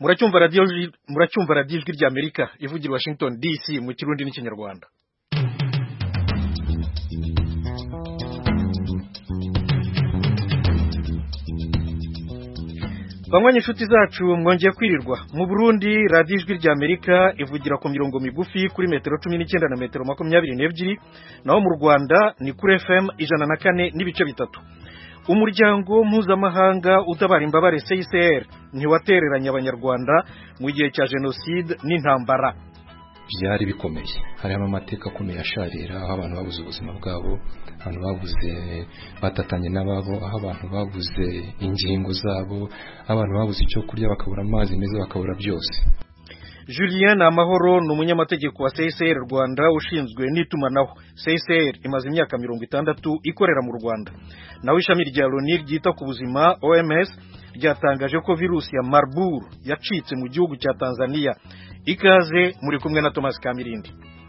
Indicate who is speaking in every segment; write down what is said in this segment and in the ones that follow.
Speaker 1: muracyumva radiyo muracyumva radiyo ijwi rya amerika ivugira washington dc mu kirundi n'ikinyarwanda banywa inshuti zacu mwongeye kwirirwa mu burundi radiyo ijwi rya amerika ivugira ku mirongo migufi kuri metero cumi n'icyenda na metero makumyabiri n'ebyiri naho mu rwanda ni kuri fm ijana na kane n'ibice bitatu umuryango mpuzamahanga utabara imbabare CICR ntiwatereranye abanyarwanda mu gihe cya jenoside n'intambara
Speaker 2: byari bikomeye harimo amateka akomeye asharira aho abantu babuze ubuzima bwabo abantu babuze batatanye n'ababo aho abantu babuze ingingo zabo aho abantu babuze icyo kurya bakabura amazi meza bakabura byose
Speaker 1: Julien Namahoro ni umunyamategeko wa CICR Rwanda ushinzwe n'itumanaho CICR imaze imyaka mirongo itandatu ikorera mu Rwanda naho ishami rya Loni ryita ku buzima OMS ryatangaje ko virusi ya Marburg yacitse mu gihugu cya Tanzania ikaze muri kumwe na Thomas Kamirindi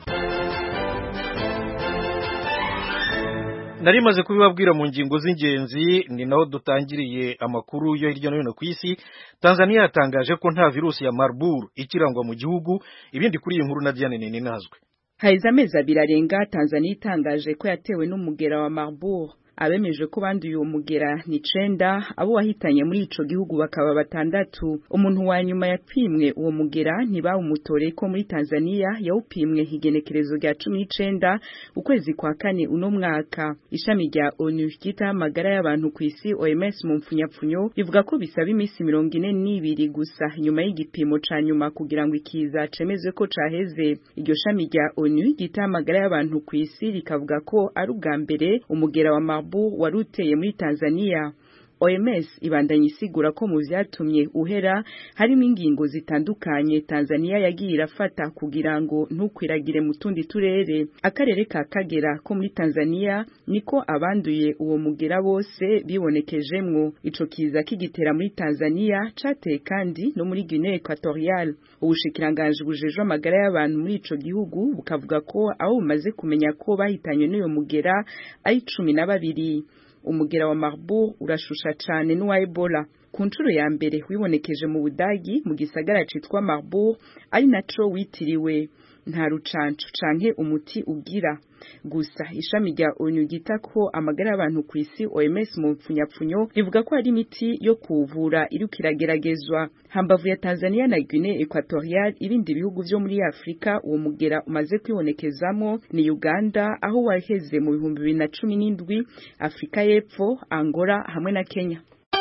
Speaker 1: nari maze kubibabwira mu ngingo z'ingenzi ni naho dutangiriye amakuru yo hirya no hino ku isi Tanzania yatangaje ko nta virusi ya Marburg ikirangwa mu gihugu ibindi kuri iyi nkuru na Diane Nini nazwe
Speaker 3: haheze amezi abiri arenga Tanzania itangaje ko yatewe n'umugera wa Marburg abemeje ko banduye uwo mugera ni icenda abo wahitanye muri ico gihugu bakaba batandatu umuntu wa nyuma yapimwe uwo mugera ntibawumutoreye ko muri Tanzania yawupimwe igenekerezo rya cumi n'icenda ukwezi kwa kane uno mwaka ishami rya ONU ryitaho amagara y'abantu ku isi OMS mu mpfunyapfunyo rivuga ko bisaba iminsi mirongo ine n'ibiri gusa nyuma y'igipimo ca nyuma kugira ngo ikiza cemezwe ko caheze iryo shami rya ONU ryitaho amagara y'abantu ku isi rikavuga ko ari ubwa mbere umugera wa Marburg wari uteye muri Tanzania OMS ibandanya isigura ko mu vyatumye uhera harimo ingingo zitandukanye Tanzania yagiye irafata kugira ngo ntukwiragire mu tundi turere akarere ka Kagera ko muri Tanzania niko abanduye uwo mugera bose bibonekejemwo ico kiza kigitera muri Tanzania cateye kandi no muri Guinea Equatorial ubushikiranganje bujejwe amagara y'abantu muri ico gihugu bukavuga ko aho bumaze kumenya ko bahitanywe n'uyo mugera ari cumi na babiri umugera wa Marburg urashusha cane n'uwa Ebola ku nshuro ya mbere wibonekeje mu Budagi mu gisagara citwa Marburg ari naco witiriwe nta rucanco canke umuti ugira gusa ishami rya ONU ryita ko amagara y'abantu ku isi OMS mu mpfunyapfunyo rivuga ko hari imiti yo kuvura iriko irageragezwa hambavu ya Tanzania na Guinea Equatorial ibindi bihugu vyo muri Afrika uwo mugera umaze kwibonekezamo ni Uganda aho waheze mu bihumbi bibiri na cumi n'indwi Afrika y'Epfo Angola hamwe na Kenya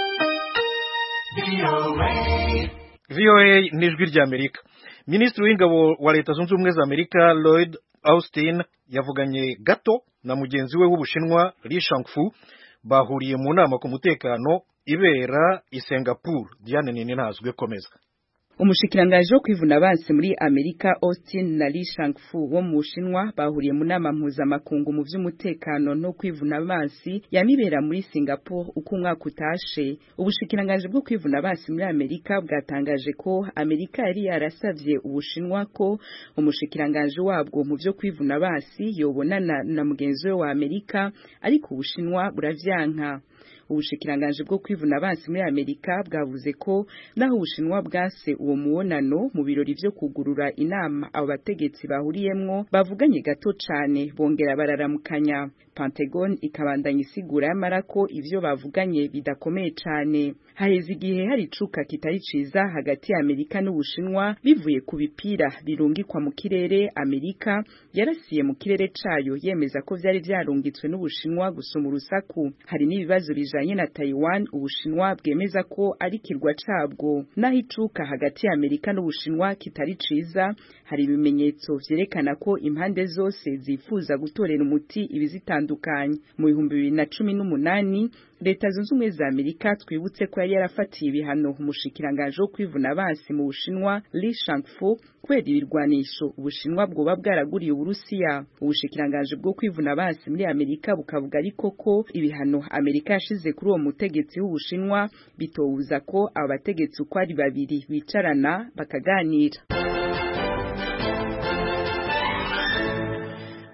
Speaker 1: VOA ni ijwi rya Amerika Minisitiri w'ingabo wa Leta Zunze Ubumwe za Amerika Lloyd Austin yavuganye gato na mugenzi we w'Ubushinwa Li Shangfu bahuriye mu nama ku mutekano ibera i Singapore Diane Nini ntazwe komeza
Speaker 3: umushikirangaje wo kwivuna abansi muri Amerika Austin na Li Shangfu wo mu Bushinwa bahuriye mu nama mpuzamakungu mu vy'umutekano no kwivuna abansi yamibera muri Singapore uko umwaka utashe ubushikirangaje bwo kwivuna abansi muri Amerika bwatangaje ko Amerika yari yarasavye Ubushinwa ko umushikirangaje wabwo mu vyo kwivuna abansi yobonana na mugenzi we wa Amerika ariko Ubushinwa buravyanka ubushikiranganje bwo kwivuna abansi muri Amerika bwavuze ko naho ubushinwa bwase uwo muwonano mu birori vyo kugurura inama abo bategetsi bahuriyemwo bavuganye gato cane bongera bararamukanya Pentagon ikabandanya isigura yamara ko ivyo bavuganye bidakomeye cane haheze igihe hari icuka kitari ciza hagati ya Amerika n'Ubushinwa bivuye ku bipira birungikwa mu kirere Amerika yarasiye mu kirere cayo yemeza ko vyari vyarungitswe n'Ubushinwa gusoma urusaku hari n'ibibazo bijanye na Taiwan Ubushinwa bwemeza ko ari kirwa cabwo naho icuka hagati ya Amerika n'Ubushinwa kitari ciza hari ibimenyetso vyerekana ko impande zose zifuza gutorera umuti ibizitandukanye mu bihumbi bibiri na cumi n'umunani leta zunze ubumwe za amerika twibutse ko yari yarafatiye ibihano umushikiranganje wo kwivuna abansi mu bushinwa li shangfu kubera ibirwanisho ubushinwa bwoba bwaraguriye uburusiya ubushikiranganje bwo kwivuna abansi muri amerika bukavuga ariko ko ibihano amerika yashize kuri uwo mutegetsi w'ubushinwa bitowuza ko abo bategetsi uko ari babiri bicarana bakaganira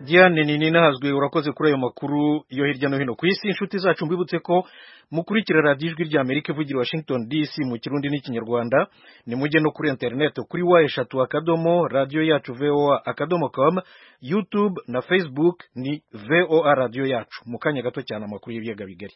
Speaker 1: diane nini nahazwe urakoze kuri ayo makuru yo hirya no hino ku isi inshuti zacu mbibutse ko mukurikira radiyo ijwi rya amerika ivugira washington dc mu kirundi n'ikinyarwanda ni mujye no kuri interineti kuri wa eshatu akadomo radiyo yacu voa akadomo com youtube na facebook ni voa radiyo yacu mu kanya gato cyane amakuru y'ibiyaga bigari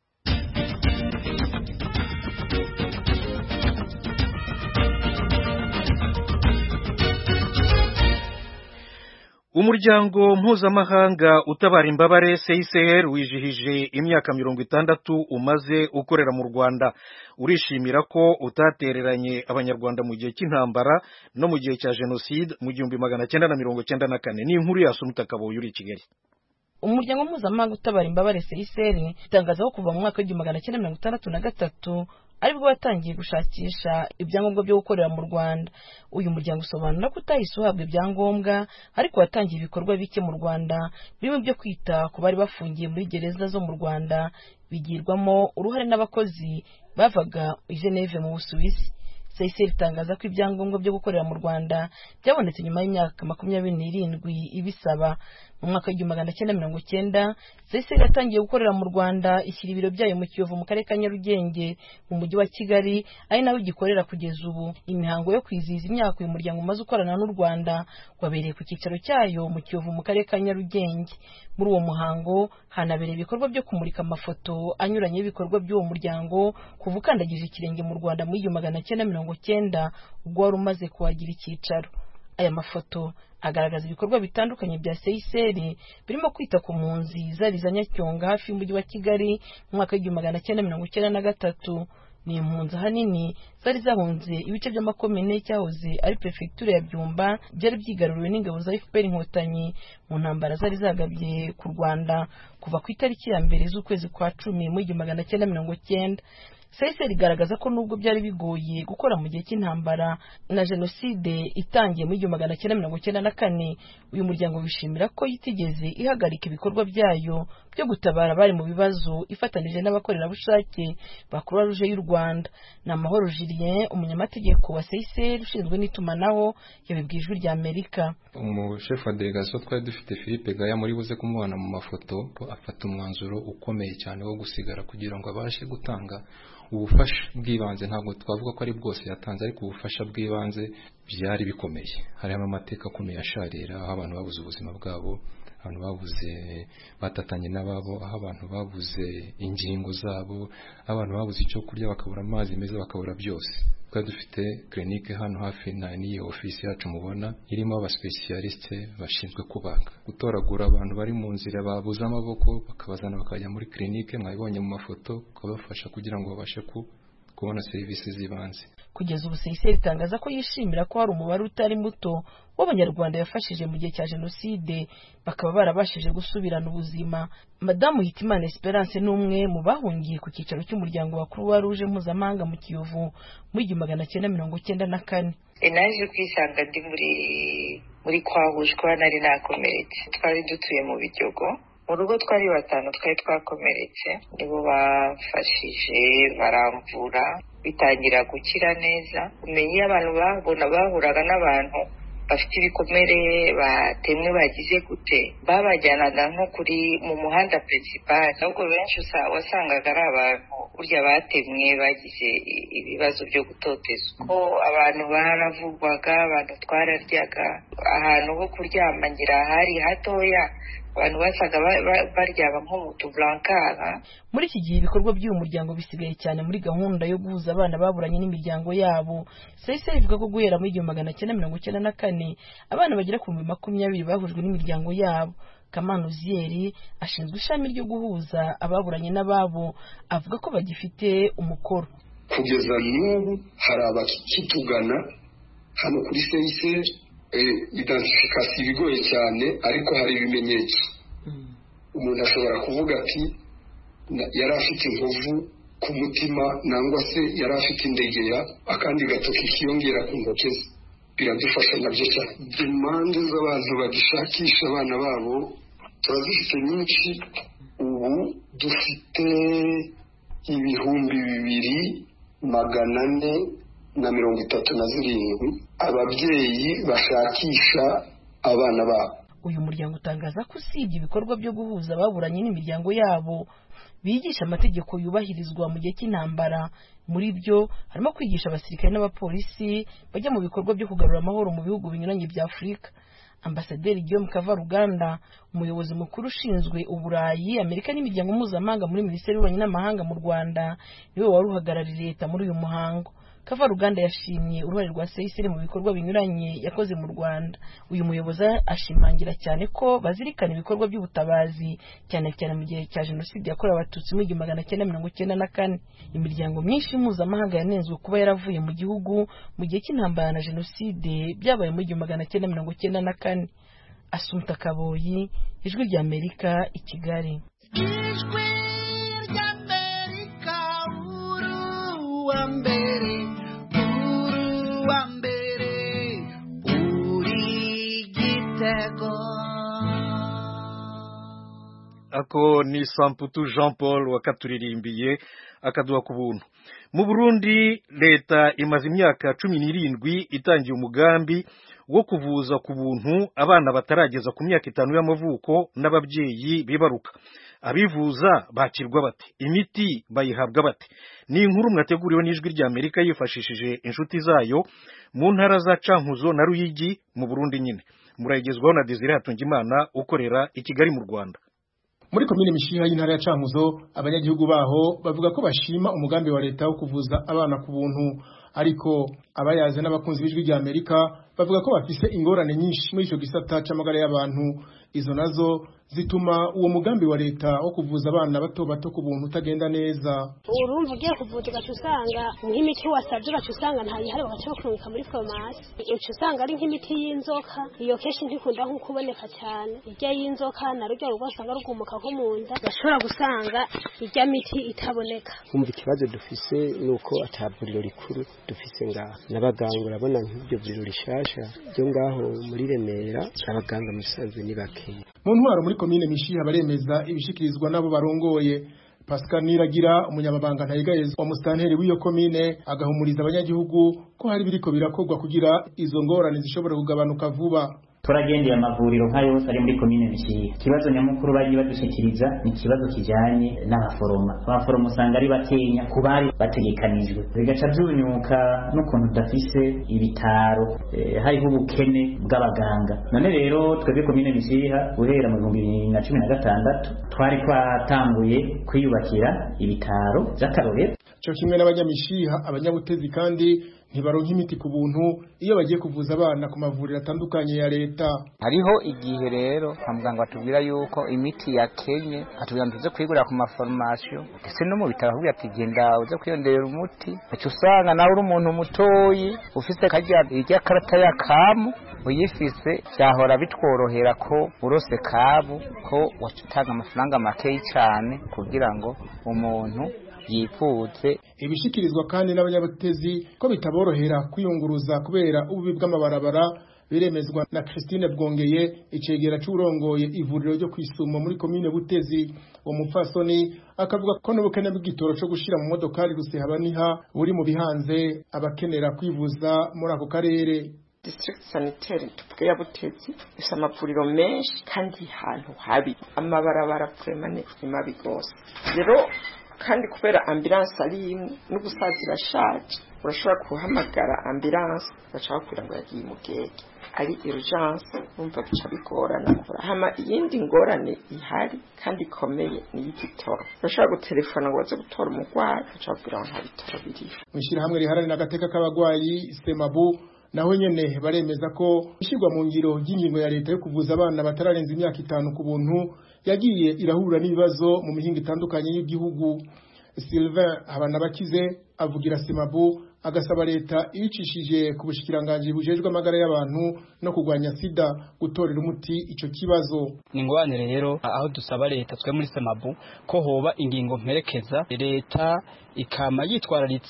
Speaker 1: umuryango mpuzamahanga utabara imbabare CICR wijihije imyaka mirongo itandatu umaze ukorera mu Rwanda urishimira ko utatereranye abanyarwanda mu gihe cy'intambara no mu gihe cya jenoside mu gihumbi magana cyenda na mirongo cyenda na kane ni inkuru ya Sumita Kaboyi uri i Kigali
Speaker 4: umuryango mpuzamahanga utabara imbabare CICR itangaza ko kuva mu mwaka w'igihumbi magana cyenda mirongo itandatu na gatatu aribwo watangiye gushakisha ibyangombwa byo gukorera mu Rwanda uyu muryango usobanura ko utahise uhabwa ibyangombwa ariko watangiye ibikorwa bike mu Rwanda birimo byo kwita ku bari bafungiye muri gereza zo mu Rwanda bigirwamo uruhare n'abakozi bavaga i Geneve mu Busuwisi CICR itangaza ko ibyangombwa byo gukorera mu Rwanda byabonetse nyuma y'imyaka makumyabiri n'irindwi ibisaba mu mwaka w'igihumbi magana cyenda mirongo cyenda CICR yatangiye gukorera mu Rwanda ishyira ibiro byayo mu Kiyovu mu karere ka Nyarugenge mu mujyi wa Kigali ari naho igikorera kugeza ubu imihango yo kwizihiza imyaka uyu muryango umaze ukorana n'u Rwanda wabereye ku cyicaro cyayo mu Kiyovu mu karere ka Nyarugenge muri uwo muhango hanabereye ibikorwa byo kumurika amafoto anyuranye y'ibikorwa by'uwo muryango kuva ukandagije ikirenge mu Rwanda mu igihumbi magana cyenda mirongo cyenda ubwo wari umaze kuhagira icyicaro aya mafoto agaragaza ibikorwa bitandukanye bya CICR birimo kwita ku mpunzi zari za Nyacyonga hafi y'umujyi wa Kigali mu mwaka w'igihumbi magana cyenda mirongo icyenda na gatatu ni impunzi ahanini zari zahunze ibice by'amakomine cyahoze ari perefegitura ya Byumba byari byigaruriwe n'ingabo za FPR inkotanyi mu ntambara zari zagabye ku Rwanda kuva ku itariki ya mbere z'ukwezi kwa cumi mu igihumbi magana cyenda mirongo cyenda CICR igaragaza ko nubwo byari bigoye gukora mu gihe cy'intambara na jenoside itangiye mu igihumbi magana cyenda mirongo cyenda na kane uyu muryango wishimira ko itigeze ihagarika ibikorwa byayo byo gutabara abari mu bibazo ifatanije n'abakorerabushake ba Croix Rouge y'u Rwanda ni Amahoro Julien umunyamategeko wa CICR ushinzwe n'itumanaho yabibwiye ijwi rya Amerika
Speaker 2: umushefu wa delegasiyo twari dufite Philippe Gaya muri buze kumubona mu mafoto afata umwanzuro ukomeye cyane wo gusigara kugira ngo abashe gutanga ubufasha bw'ibanze ntabwo twavuga ko ari bwose yatanze ariko ubufasha bw'ibanze byari bikomeye harimo amateka akomeye asharira aho abantu babuze ubuzima bwabo abantu babuze batatanye n'ababo aho abantu babuze ingingo zabo aho abantu babuze icyo kurya bakabura amazi meza bakabura byose twari dufite clinique hano hafi na n'iyo ofisi yacu mubona irimo abasipesiyalisite bashinzwe kubaga gutoragura abantu bari mu nzira babuze amaboko bakabazana bakajya muri clinique mwabibonye mu mafoto ukabafasha kugira ngo babashe kubona serivisi z'ibanze
Speaker 4: kugeza ubu CICR itangaza ko yishimira ko hari umubare utari muto w'abanyarwanda yafashije mu gihe cya jenoside bakaba barabashije gusubirana ubuzima madamu hitimana esperance ni umwe mu bahungiye ku cyicaro cy'umuryango wa croix rouge mpuzamahanga mu kiyovu mu igihumbi magana cyenda mirongo cyenda na kane
Speaker 5: naje kwisanga ndi muri muri kwahushwa nari nakomeretse twari dutuye mu biryogo mu rugo twari batanu twari twakomeretse nibo bafashije baramvura bitangira gukira neza umenya iyo abantu babona bahuraga n'abantu bafite ibikomere batemwe bagize gute babajyanaga nko kuri mu muhanda peresipari nubwo benshi wasangaga ari abantu burya batemwe bagize ibibazo byo gutotezwa ko abantu baravugwaga abantu twararyaga ahantu ho kuryama ngira hari hatoya abantu basaga baryama nko mu tuburankara
Speaker 4: muri iki gihe ibikorwa by'uyu muryango bisigaye cyane muri gahunda yo guhuza abana baburanye n'imiryango yabo CICR ivuga ko guhera muri igihumbi magana cyenda mirongo icyenda na kane abana bagera ku bihumbi makumyabiri bahujwe n'imiryango yabo kamana uziyeri ashinzwe ishami ryo guhuza ababuranye n'ababo avuga ko bagifite umukoro
Speaker 6: kugeza n'ubu hari abakitugana hano kuri CICR identification ibigoye cyane ariko hari ibimenyetso umuntu ashobora kuvuga ati yari afite inkovu ku mutima nangwa se yari afite indegeya akandi gatoki kiyongera ku ntoki ze biradufasha nabyo cyane impande z'abantu bagishakisha abana babo turazifite nyinshi ubu dufite ibihumbi bibiri magana ane na mirongo itatu na zirindwi ababyeyi bashakisha abana babo
Speaker 4: uyu muryango utangaza ko usibye ibikorwa byo guhuza ababuranye n'imiryango yabo bigisha amategeko yubahirizwa mu gihe cy'intambara muri byo harimo kwigisha abasirikare n'abapolisi bajya mu bikorwa byo kugarura amahoro mu bihugu binyuranye bya afurika ambasaderi Guillaume Kavaruganda umuyobozi mukuru ushinzwe uburayi amerika n'imiryango mpuzamahanga muri minisiteri y'ububanyi n'amahanga mu rwanda niwe wari uhagarariye leta muri uyu muhango Kavaruganda yashimye uruhare rwa CICR mu bikorwa binyuranye yakoze mu Rwanda uyu muyobozi ashimangira cyane ko bazirikana ibikorwa by'ubutabazi cyane cyane mu gihe cya jenoside yakorewe abatutsi mu igihumbi magana cyenda mirongo icyenda na kane imiryango myinshi mpuzamahanga yanenzwe kuba yaravuye mu gihugu mu gihe cy'intambara na jenoside byabaye mu igihumbi magana cyenda mirongo icyenda na kane Asumta Kaboyi ijwi rya Amerika i Kigali
Speaker 7: ijwi ry'amerika uruwa mbere uruwa mbere uri gitego
Speaker 1: ako ni samputu jean paul wakaturirimbiye akaduha ku buntu mu burundi leta imaze imyaka cumi n'irindwi itangiye umugambi wo kuvuza ku buntu abana batarageza ku myaka itanu y'amavuko n'ababyeyi bibaruka abivuza bakirwa bate imiti bayihabwa bate ni inkuru mwateguriwe n'ijwi rya amerika yifashishije inshuti zayo mu ntara za cankuzo na ruyigi mu burundi nyine murayigezwaho na desire hatungimana ukorera i kigali mu rwanda
Speaker 8: muri komine mishiha y'intara ya cankuzo abanyagihugu baho bavuga ko bashima umugambi wa leta wo kuvuza abana ku buntu ariko abayaze n'abakunzi b'ijwi rya amerika bavuga ko bafise ingorane nyinshi muri ico gisata c'amagara y'abantu izo nazo zituma uwo mugambi wa leta wo kuvuza abana bato bato ku buntu utagenda neza
Speaker 9: urumva ugiye kuvuza ugaca usanga nk'imiti wasabye ugaca usanga ntayihari bagaca bakurungika muri farumasi uca usanga ari nk'imiti y'inzoka iyo kenshi ntikunda nko kuboneka cyane irya y'inzoka na rujya rugo usanga rugumuka nko mu nda bashobora gusanga irya miti itaboneka
Speaker 10: kumva ikibazo dufise ni uko ata vuriro rikuru dufise ngaha n'abaganga urabona nk'iryo vuriro rishasha ryo ngaho muri remera abaganga musanzwe ni bakeya
Speaker 8: mu ntwaro muri komine mishiha baremeza ibishikirizwa n'abo barongoye Pascal Niragira umunyamabanga ntayigayeza wa mustanteri w'iyo komine agahumuriza abanyagihugu ko hari biriko birakorwa kugira izo ngorane zishobora kugabanuka vuba
Speaker 11: turagendeye amavuriro nka yose ari muri komine mishiha ikibazo nyamukuru bagiye badushikiriza ni ikibazo kijanye n'abaforoma abaforoma usanga ari bakenya ku bari bategekanijwe bigaca byunyuka n'ukuntu tudafise ibitaro eh, hariho ubukene bw'abaganga none rero twebwe komine mishiha guhera mu bihumbi bibiri na cumi na gatandatu twari twatanguye kwiyubakira ibitaro vy'akarorero
Speaker 8: cyo kimwe n'abanyamishiha abanyabutezi kandi ntibaronka imiti ku buntu iyo bagiye kuvuza abana ku mavuriro atandukanye ya leta
Speaker 12: hariho igihe rero kwa muganga batubwira yuko imiti yakenye atubwira ngo tuze kuyigurira ku maforomasiyo ndetse no mu bitaro bakubwira ati genda uze kwiyongerera umuti uca usanga nawe uri umuntu mutoyi ufise karya irya karata ya kamu uyifise byahora bitworohera ko urose kabu ko waca utanga amafaranga makeyi cyane kugira ngo umuntu yifuze
Speaker 8: ibishikirizwa kandi n'abanyabutezi ko bitaborohera kwiyunguruza kubera ububi bw'amabarabara biremezwa na Christine Bwongeye icegera c'urongoye ivuriro ryo kwisumo muri komine Butezi uwo mupfasoni akavuga ko n'ubukene bw'igitoro co gushira mu modokari rusehabaniha buri mu bihanze abakenera kwivuza muri ako karere
Speaker 13: district sanitaire tuvuge ya Butezi ifite amavuriro menshi kandi hantu habi amabarabara vraiment ni mabi gose rero kandi kubera ambulance ari imwe n'ubusazi irashaje urashobora guhamagara ambulance baca bakubwira ngo yagiye mugege ari urgence bumva bica bigorana hama iyindi ngorane ihari kandi ikomeye ni y'igitoro urashobora gutelefona ngo baze gutora umurwayi baca bakubwira ngo nta bitoro biriho
Speaker 8: mw'ishyirahamwe riharanira agateka k'abagwayi semabu naho nyene baremeza ko ishyirwa mu ngiro ry'ingingo ya leta yo kuvuza abana batararenza imyaka itanu ku buntu yagiye irahura n'ibibazo mu mihinga itandukanye y'igihugu Sylvain Habanabakize avugira Semabu agasaba leta ibicishije ku bushikiranganje bujejwe amagara y'abantu no kurwanya sida gutorera umuti ico kibazo
Speaker 14: ni ngwane rero aho dusaba leta twe muri Semabu ko hoba ingingo mperekeza leta ikama yitwararitse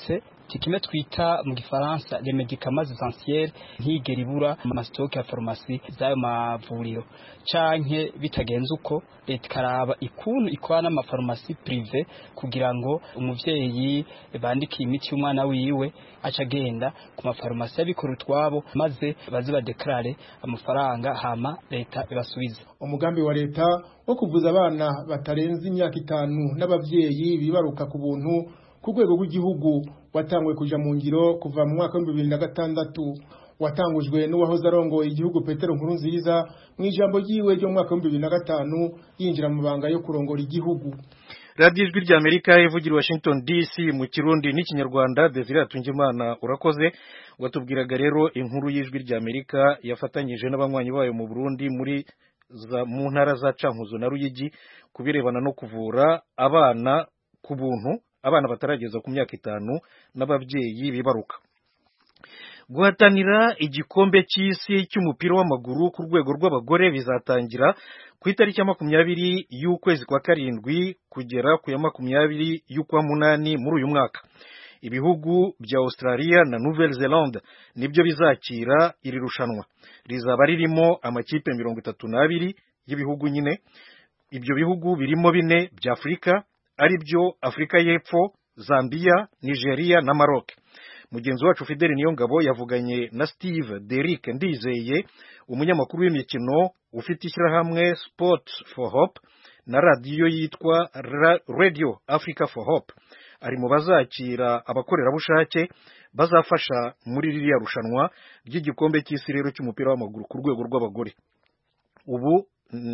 Speaker 14: imiti kimwe twita mu gifaransa les médicaments essentiels ntigera ibura mu masitoke ya farumasi z'ayo mavuriro canke bitagenze uko leta ikaraba ikuntu ikora n'amafarumasi prive kugira ngo umuvyeyi bandikiye imiti y'umwana wiwe aca agenda ku mafarumasi y'abikora utwabo maze baze badekarare amafaranga hama leta ibasubize
Speaker 8: umugambi wa leta wo kuvuza abana batarenze imyaka itanu n'abavyeyi bibaruka ku buntu ku rwego rw'igihugu watangwe kuja mu ngiro kuva mu mwaka w'ibihumbi bibiri na gatandatu watangujwe n'uwahoze arongoye igihugu Petero Nkurunziza mu ijambo ryiwe ryo mu mwaka w'ibihumbi bibiri na gatanu yinjira mu banga yo kurongora igihugu
Speaker 1: radiyo ijwi rya amerika ivugira washington dc mu kirundi n'ikinyarwanda desire atungimana urakoze watubwiraga rero inkuru y'ijwi rya amerika yafatanyije n'abanywanyi bayo mu burundi muri mu ntara za cankuzo na ruyigi ku birebana no kuvura abana ku buntu abana batarageza ku myaka itanu n'ababyeyi bibaruka guhatanira igikombe cy'isi cy'umupira w'amaguru ku rwego rw'abagore bizatangira ku itariki ya makumyabiri y'ukwezi kwa karindwi kugera ku ya makumyabiri y'ukwa munani muri uyu mwaka ibihugu bya Australia na Nouvelle Zelande nibyo bizakira iri rushanwa rizaba ririmo amakipe mirongo itatu n'abiri y'ibihugu nyine ibyo bihugu birimo bine bya Afurika ari byo Afurika y'Epfo Zambia Nigeria na Maroc mugenzi wacu Fidel Niyongabo yavuganye na Steve Derrick Ndizeye umunyamakuru w'imikino ufite ishyirahamwe Sport for Hope na radiyo yitwa Radio Africa for Hope ari mu bazakira abakorerabushake bazafasha muri ririya rushanwa ry'igikombe cy'isi rero cy'umupira w'amaguru ku rwego rw'abagore ubu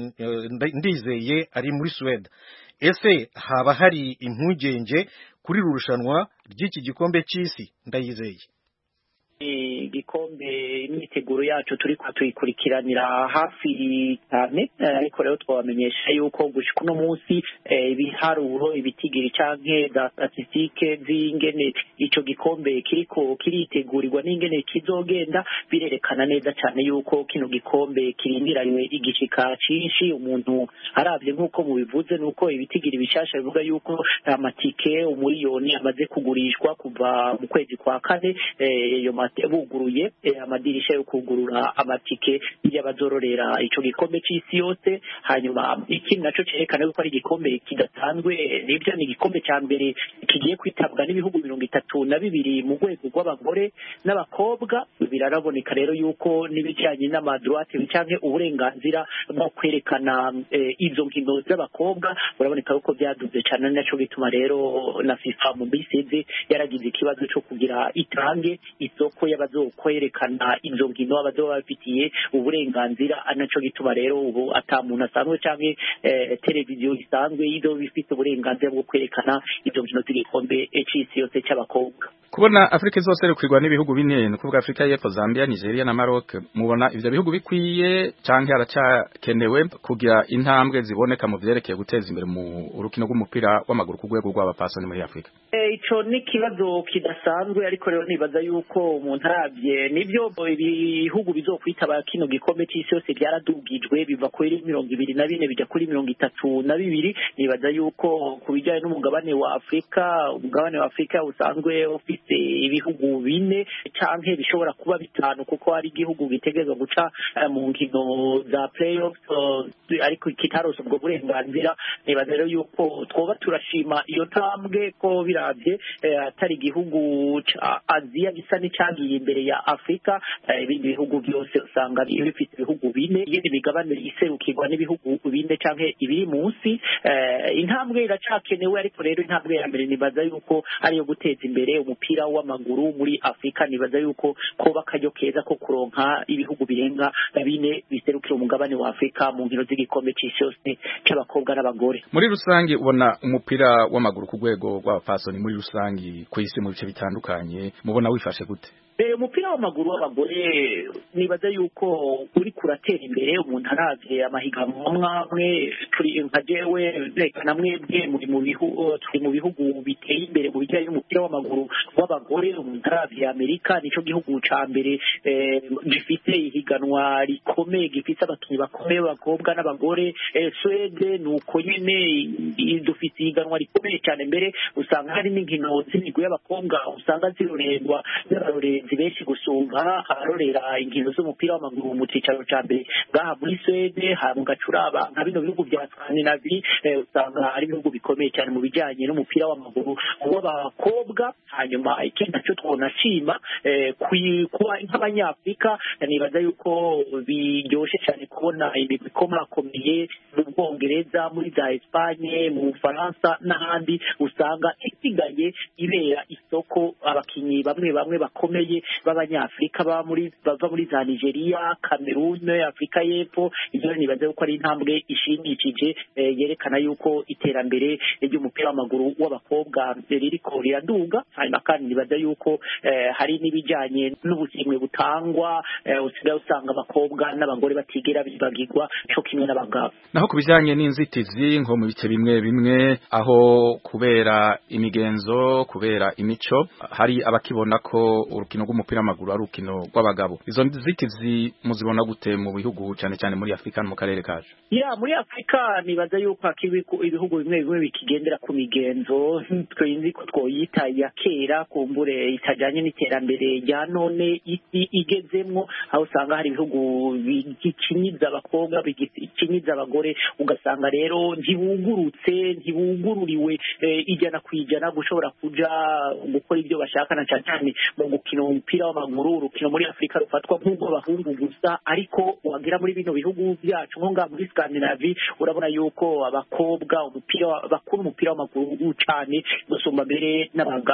Speaker 1: ndizeye ari muri Suwede ese haba hari impungenge kuri uru rushanwa ry'iki gikombe cy'isi ndayizeye
Speaker 15: igikombe imyiteguro yacu turi tuyikurikiranira hafi cyane ariko rero twabamenyesha yuko gushika uno munsi ibiharuro ibitigiri canke za statisitike z'ingene ico gikombe kiriko kiritegurirwa n'ingene kizogenda birerekana neza cyane yuko kino gikombe kirindiranywe igishika cinshi umuntu aravye nk'uko mubivuze nuko ibitigiri bishasha bivuga yuko amatike umuriyoni amaze kugurishwa kuva mu kwezi kwa kane iyo buguruye amadirisha yo kugurura amatike y'abazororera ico gikombe c'isi yose hanyuma ikindi naco cerekana yuko ari igikombe kidasanzwe nibyo ni igikombe ca mbere kigiye kwitabwa n'ibihugu mirongo itatu na bibiri mu rwego rw'abagore n'abakobwa biraraboneka rero yuko n'ibijanye n'amadroite canke uburenganzira bwo kwerekana izo nkino z'abakobwa uraboneka yuko byaduze cane naco bituma rero na FIFA mu bisize yaragize ikibazo co kugira itange isoko y'abazokwerekana izo nkino abazoba bafitiye uburenganzira anaco gituma rero ubu ata muntu asanzwe canke televiziyo isanzwe izoba ifite uburenganzira bwo kwerekana izo nkino z'igikombe c'isi yose c'abakobwa
Speaker 16: kubona afurika zose rikwirwa n'ibihugu bine ni ukuvuga afurika y'epfo zambia nigeria na maroc mubona ivyo bihugu bikwiye canke haracakenewe kugira intambwe ziboneka mu vyerekeye guteza imbere mu urukino rw'umupira w'amaguru ku rwego rw'abapasoni muri afurika
Speaker 15: ico ni ikibazo kidasanzwe ariko rero nibaza yuko umuntu arabye nibyo ibihugu bizokwitaba kino gikombe c'isi yose byaradugijwe biva kuri mirongo ibiri na bine bijya kuri mirongo itatu na bibiri nibaza yuko ku bijyanye n'umugabane wa afurika umugabane wa afurika usanzwe ufite ibihugu bine canke bishobora kuba bitanu kuko hari igihugu gitegerezwa guca mu nkino za playoffs ariko kitarose ubwo burenganzira nibaza rero yuko twoba turashima iyo ntambwe ko biravye atari igihugu ca aziya gisa n'icyagiye imbere ya afurika ibindi bihugu byose usanga bifite ibihugu bine iyindi migabane iserukirwa n'ibihugu bine canke ibiri munsi intambwe iracakenewe ariko rero intambwe ya mbere nibaza yuko ariyo guteza imbere umupira w'amaguru muri afurika nibaza yuko koba akaryo keza ko kuronka ibihugu birenga bine biserukira umugabane wa afurika mu nkino z'igikombe c'isi yose c'abakobwa n'abagore
Speaker 16: muri rusange ubona umupira w'amaguru ku rwego rw'abapasoni muri rusange ku isi mu bice bitandukanye mubona wifashe gute
Speaker 15: umupira w'amaguru w'abagore nibaza yuko uri kuratera imbere umuntu aravye amahiganwa mwamwe turi nka jewe reka na mwebwe muri mu bihugu turi mu bihugu biteye imbere mu bijyanye n'umupira w'amaguru w'abagore umuntu aravye amerika nico gihugu ca mbere gifite ihiganwa rikomeye gifite abakinnyi bakomeye b'abakobwa n'abagore swede ni uko nyene dufite ihiganwa rikomeye cyane mbere usanga hari n'inkino z'imigwi y'abakobwa usanga zirorerwa n'abarorerezi benshi gusumba abarorera inkino z'umupira w'amaguru mu cyicaro cya mbere ngaha muri swede mu gacuraba nka bino bihugu bya skandinavi usanga ari ibihugu bikomeye cyane mu bijyanye n'umupira w'amaguru w'abakobwa hanyuma ikindi nacyo twonashima kuba nk'abanyafurika nibaza yuko biryoshye cyane kubona imigwi ikomakomeye mu bwongereza muri za esipanye mu bufaransa n'ahandi usanga isigaye ibera isoko abakinnyi bamwe bamwe bakomeye b'abanyafurika bava muri bava muri za nigeria kamerune afurika y'epfo ibyo nibaza yuko ari intambwe ishimishije yerekana yuko iterambere ry'umupira w'amaguru w'abakobwa ririko riraduga hanyuma kandi nibaza yuko hari n'ibijyanye n'ubusimwe butangwa usigaye usanga abakobwa n'abagore batigera bibagirwa cyo kimwe n'abagabo
Speaker 16: naho ku bijyanye n'inzitizi nko mu bice bimwe bimwe aho kubera imigenzo kubera imico hari abakibona ko urukino rw'umupira w'amaguru ari urukino rw'abagabo izo nzitizi muzibona gute mu bihugu cyane cyane muri afurika no mu karere kacu
Speaker 15: ya muri afurika nibaza yuko ibihugu bimwe bimwe bikigendera ku migenzo twenzi ko twoyita ya kera kumbure itajyanye n'iterambere rya none isi igezemwo aho usanga hari ibihugu bikinyiza abakobwa bikinyiza abagore ugasanga rero ntibugurutse ntibugururiwe ijana ku ijana gushobora kuja gukora ibyo bashaka na cyane cyane mu gukina umupira w'amaguru urukino muri afurika rufatwa nk'urw'abahungu gusa ariko wagera muri bino bihugu byacu nko ngaha muri skandinavi urabona yuko abakobwa umupira bakuru umupira w'amaguru cyane gusumba mbere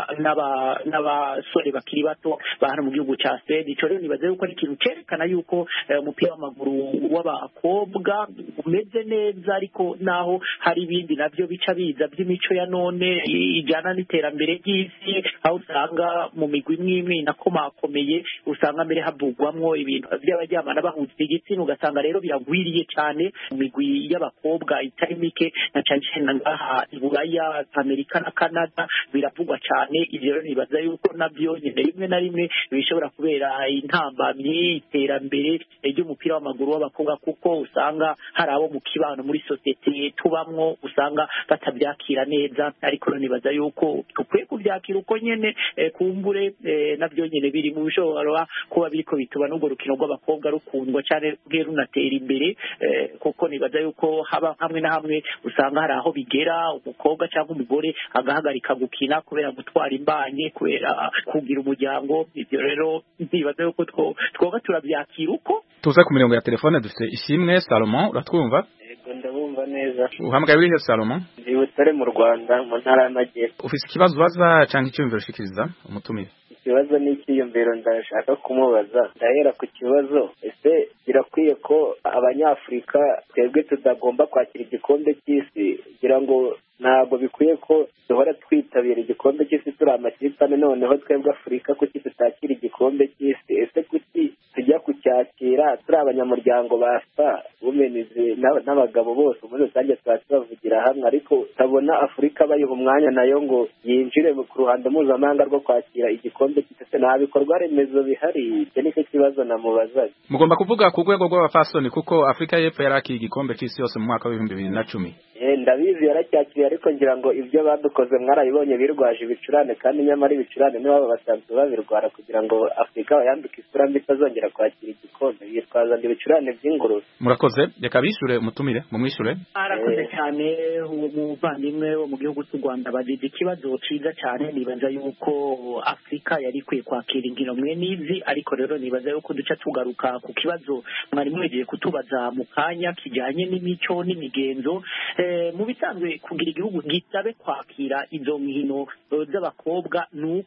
Speaker 15: n'abasore bakiri bato ba hano mu gihugu cya swede icyo rero nibaza yuko ari ikintu cyerekana yuko umupira w'amaguru w'abakobwa umeze neza ariko naho hari ibindi nabyo bica biza by'imico ya none ijyana n'iterambere ry'isi aho usanga mu migwi imwe imwe inakomakomeye usanga mbere havugwamwo ibintu by'abaryamana bahutse igitsina ugasanga rero biragwiriye cyane mu migwi y'abakobwa itari mike na cyane cyane ngaha i buraya amerika na canada biravugwa cyane ibyo rero nibaza yuko nabyo nyine rimwe na rimwe bishobora kubera intambamyi iterambere ry'umupira w'amaguru w'abakobwa kuko usanga hari abo mu kibano muri sosiyete tubamwo usanga batabyakira neza ariko rero nibaza yuko dukwiye kubyakira uko nyene kumbure nabyo nyine biri mu bishobora kuba biriko bituma n'urwo rukino rw'abakobwa rukundwa cyane rwe runatera imbere kuko nibaza yuko haba hamwe na hamwe usanga hari aho bigera umukobwa cyangwa umugore agahagarika gukina kubera gutwara imbanye kubera kugira umuryango ibyo rero nibaza yuko twoba turabyakira uko
Speaker 16: tuze ku mirongo ya telefone dufite ishimwe salomon uratwumva
Speaker 17: yego ndabumva neza
Speaker 16: uhamagaye urihe salomon
Speaker 17: ndi butare mu rwanda mu ntara y'amajyepfo
Speaker 16: ufite ikibazo ubaza cyangwa icyumviro ushikiriza umutumire
Speaker 17: ikibazo n'icyiyumviro ndashaka kumubaza ndahera ku kibazo ese birakwiye ko abanyafurika twebwe tutagomba kwakira igikombe cy'isi kugira ngo ntabwo bikwiye ko duhora twitabira igikombe cy'isi turi amakipe ane noneho twebwe afurika kuki tutakira igikombe cy'isi ese kuki tujya kucyakira turi abanyamuryango ba sa wumenizi n'abagabo bose muri rusange tuba tubavugira hamwe ariko utabona afurika bayiha umwanya nayo ngo yinjire ku ruhando mpuzamahanga rwo kwakira igikombe cy'isi nta bikorwa remezo bihari icyo nicyo kibazo namubazaga
Speaker 16: mugomba kuvuga ku rwego rw'abafasoni kuko afurika y'epfo yari akiye igikombe cy'isi yose mu mwaka w'ibihumbi bibiri na cumi
Speaker 17: ndabizi yaracyakiriye ariko ngira ngo ibyo badukoze mwarabibonye birwaje ibicurane kandi nyamara ibicurane nibo basanzwe babirwara kugira ngo afurika bayambike isura mbi itazongera kwakira igikombe bitwaza ngo ibicurane by'ingurube
Speaker 16: murakoze reka bishure mutumire mumwishure
Speaker 15: arakoze cyane uwo muvandimwe wo mu gihugu cy'u rwanda bagize ikibazo cyiza cyane nibaza yuko afurika yari ikwiye kwakira inkino mwe n'izi ariko rero nibaza yuko duca tugaruka ku kibazo mwari mwegeye kutubaza mu kanya kijyanye n'imico n'imigenzo mu bisanzwe kugira igihugu gisabe kwakira izo nkino z'abakobwa ni uko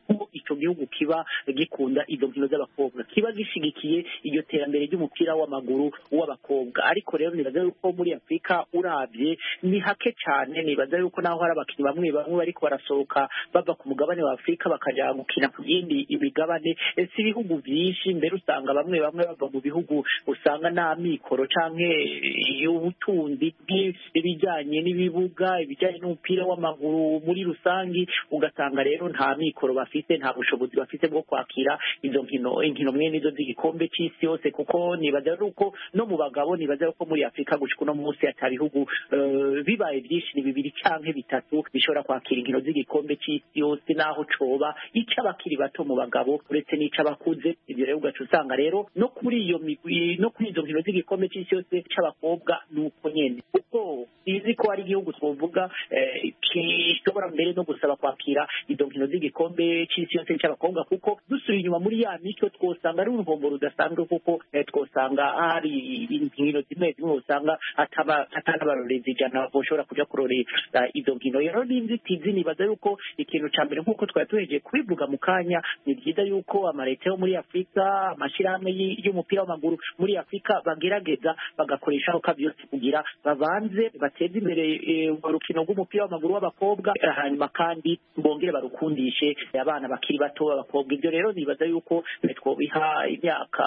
Speaker 15: ico gihugu kiba gikunda izo nkino z'abakobwa kiba gishigikiye iryo terambere ry'umupira w'amaguru w'abakobwa ariko rero nibaza yuko muri afurika urabye ni hake cyane nibaza yuko naho hari abakinnyi bamwe bamwe bariko barasohoka bava ku mugabane wa afurika bakaja gukina ku yindi imigabane Eh, si ibihugu byinshi mbere usanga bamwe bamwe bava mu bihugu usanga nta mikoro canke eh, ubutunzi bw'ibijyanye n'ibibuga ibijyanye n'umupira w'amaguru muri rusangi ugasanga rero nta mikoro bafite nta bushobozi bafite bwo kwakira izo nkino inkino mwene izo z'igikombe c'isi yose kuko nibaza yuko no mu bagabo nibaza yuko muri afurika gushika uno munsi ata bihugu eh, bibaye byinshi ni bibiri canke bitatu bishobora kwakira inkino z'igikombe c'isi yose naho coba ic'abakiri bato mu bagabo uretse n'ic'abakuze ibyo rero ugaca usanga rero no kuri iyo migwi no kuri izo nkino z'igikombe c'isi yose c'abakobwa ni uko nyene kuko izi ko hari igihugu twovuga eh, gishobora mbere no gusaba kwakira izo nkino z'igikombe c'isi yose c'abakobwa kuko dusubiye inyuma muri ya mico twosanga ari uruhombo rudasanzwe kuko eh, twosanga hari inkino zimwe zimwe usanga ataba atanabarorezi ijana boshobora kuja kurorera izo nkino rero n'inzitizi nibaza yuko ikintu ca mbere nk'uko twari tuhejeje kubivuga mu kanya ni byiza yuko amaleta yo muri afurika amashirahamwe y- y'umupira w'amaguru muri afurika bagerageza bagakoresha aho byose kugira babanze bateze imbere eh, urwo rukino rw'umupira w'amaguru w'abakobwa eh, hanyuma kandi bongere barukundishe abana bakiri bato b'abakobwa ibyo rero nibaza yuko eh, twobiha imyaka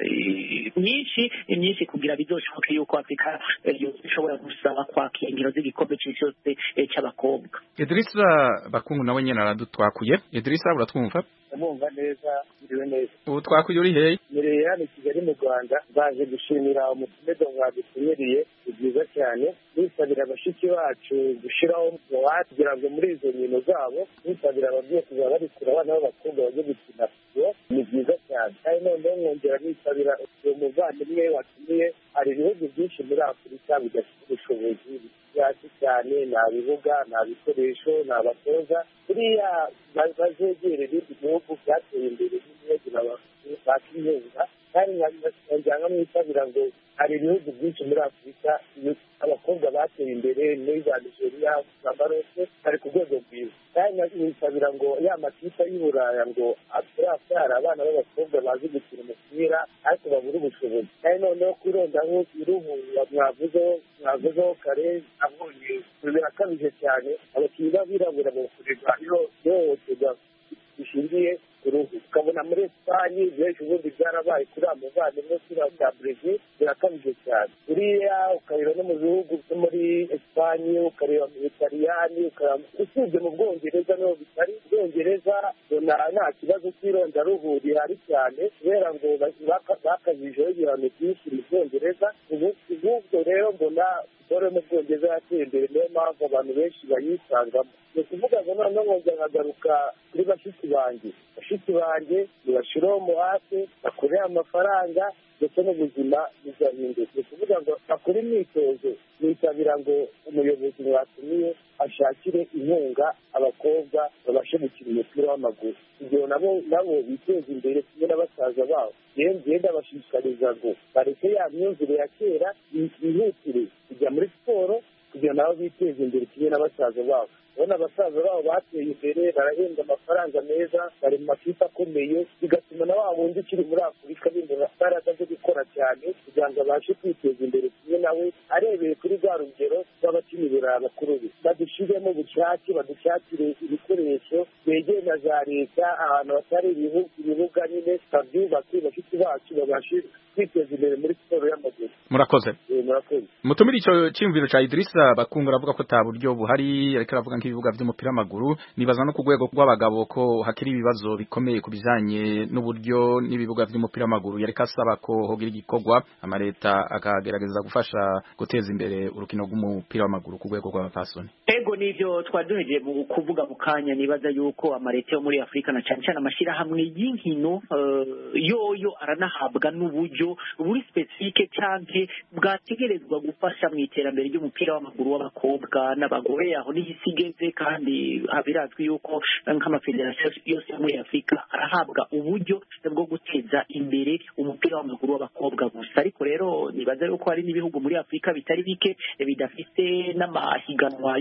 Speaker 15: eh, myinshi myinshi kugira bizoshoboke yuko afurika eh, yose ishobora gusaba kwakira inkino z'igikombe c'isi yose eh, c'abakobwa
Speaker 16: Idrissa Bakungu nawe nyene aradutwakuye Idrissa uratwumva
Speaker 18: ndamwumva neza ndiriwe neza
Speaker 16: ubu twakuye uri hehe
Speaker 18: mireye hano i kigali mu rwanda baje gushimira umutumedo mwadutumiriye ni byiza cyane nisabira bashiki bacu gushyiraho umuwate kugira ngo muri izo nkino zabo nisabira ababyeyi kuzaba bari kure abana b'abakobwa bajye gukina fusiyo ni byiza cyane kandi noneho mwongera nisabira uwo muvandimwe watumiye hari ibihugu byinshi muri afurika bidafite ubushobozi hasi cyane nta bibuga nta bikoresho nta batoza buriya ba- bazegere ibindi bihugu byateye imbere n'ibihugu bakiyunga kandi nkongera nkamwisabira ngo hari ibihugu byinshi muri afurika iyo- abakobwa bateye imbere muri za nigeria za maroke bari ku rwego rwiza kandi nkisabira ngo ya makipe y'i buraya ngo turabyara abana b'abakobwa bazi gukina umupira ariko babura ubushobozi kandi noneho kwirondaho iruhu mwavuzeho mwavuzeho kare abonye birakabije cyane abakinnyi b'abirabura bakorerwa ihohoterwa rishingiye ku ruhu ukabona muri esipanye benshi ubundi byarabaye kuri abo muvandimwe kuri za brezil birakabije cyane uriya ukareba no mu bihugu byo muri esipanye ukareba mu butaliyani ukareba usibye mu bwongereza niho bitari ubwongereza ubona nta kibazo cy'irondaruhu rihari cyane kubera ngo baka- bakazijeho ibihano byinshi mu bwongereza ubu ubwo rero mbona siporo yo mu bwongereza yateye imbere niyo mpamvu abantu benshi bayisangamo ni ukuvuga ngo noneho nkongera nkagaruka kuri bashiki banjye bashiki banjye nibashyiraho umuhate bakorere amafaranga ndetse n'ubuzima bugahinduka ni ukuvuga ngo bakore imyitozo nisabira ngo umuyobozi mwatumiye ashakire inkunga abakobwa babashe gukina umupira w'amaguru kugira nabo nabo biteze imbere kimwe na basaza babo yewe ngenda bashishikariza ngo bareke ya myumvire ya kera bihutire kujya muri siporo kugira nabo biteze imbere kimwe na basaza babo urabona abasaza babo bateye imbere barahembwa amafaranga meza bari mu makipe akomeye bigatuma na wa wundi ukiri muri afurika bindura imbaraga zo gukora cyane kugira ngo abashe kwiteza imbere kimwe nawe arebeye kuri rwa rugero rw'abakinira bakuru be badushyiremo ubushake badushakire ibikoresho begeye na za leta ahantu hatari ibihu- ibibuga nyine babyubake bashiki bacu babashe kwiteza imbere muri siporo y'amaguru
Speaker 16: murakoze
Speaker 18: Eh, murakoze
Speaker 16: mutumire ico cyumviro ca Idrissa Bakungu aravuga ko ta buryo buhari ariko aravuga nk'ibibuga vy'umupira w'amaguru nibaza no ku rwego rw'abagabo ko hakiri ibibazo bikomeye ku bijanye n'uburyo n'ibibuga vy'umupira w'amaguru yareka asaba ko hogira igikorwa amaleta akagerageza gufasha guteza imbere urukino rw'umupira w'amaguru ku rwego rw'abapfasoni
Speaker 15: ego nivyo twari duhejeje mu kuvuga mu kanya nibaza yuko amaleta yo muri afurika na cyane cyane amashyirahamwe y'inkino eh, yoyo aranahabwa n'uburyo buri specifique canke bwategerezwa gufasha mu iterambere ry'umupira w'amaguru w'abakobwa n'abagore aho niho isi igeze kandi birazwi yuko nk'amafederasiyo yose yo muri afurika arahabwa uburyo bwo guteza imbere umupira w'amaguru w'abakobwa gusa ariko rero nibaza yuko hari n'ibihugu muri afurika bitari bike bidafite n'amahiganwa y'umupira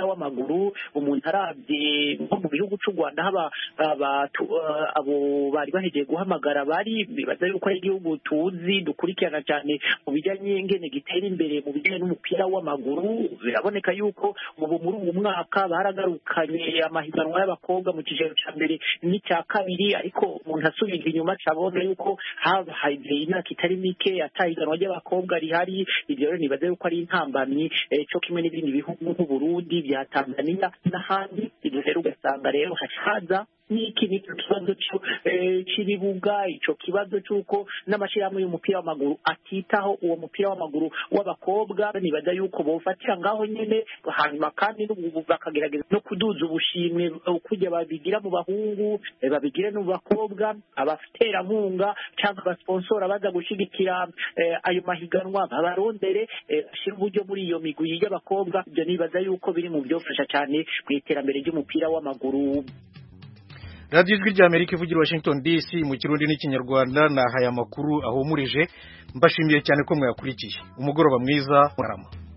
Speaker 15: umupira w'amaguru umuntu arabye nko mu gihugu cy'u rwanda haba abo bari bahejeje guhamagara bari bibaza yuko ari igihugu tuzi dukurikirana cyane mu bijyanye n'ingene gitera imbere mu bijyanye n'umupira w'amaguru biraboneka yuko ubu muri uyu mwaka baragarukanye amahiganwa y'abakobwa mu kigero cya mbere n'icya kabiri ariko umuntu asubira inyuma cabona yuko habaye imyaka itari mike atahiganwa ry'abakobwa rihari ibyo rero nibaza yuko ari intambamyi cyo kimwe n'ibindi bihugu nk'uburundi bya tanzania n'ahandi ibyo rero ugasanga rero hacaza n'iki nicyo kibazo cy'ibibuga icyo kibazo cy'uko n'amashyirahamwe y'umupira w'amaguru atitaho uwo mupira w'amaguru w'abakobwa nibaza yuko bawufatira ngaho nyine hanyuma kandi bakagerageza no kuduza ubushimwe kujya babigira mu bahungu babigire no mu bakobwa abaterankunga cyangwa abasponsora baza gushyigikira ayo mahiganwa babarondere bashyira uburyo muri iyo migwi y'abakobwa ibyo nibaza yuko biri mu byofasha cyane mu iterambere ry'umupira w'amaguru
Speaker 1: radiyo ijwi rya amerika ivugira washington dc mu kirundi n'ikinyarwanda ni aya makuru ahumurije mbashimiye cyane ko mwayakurikiye umugoroba mwiza murama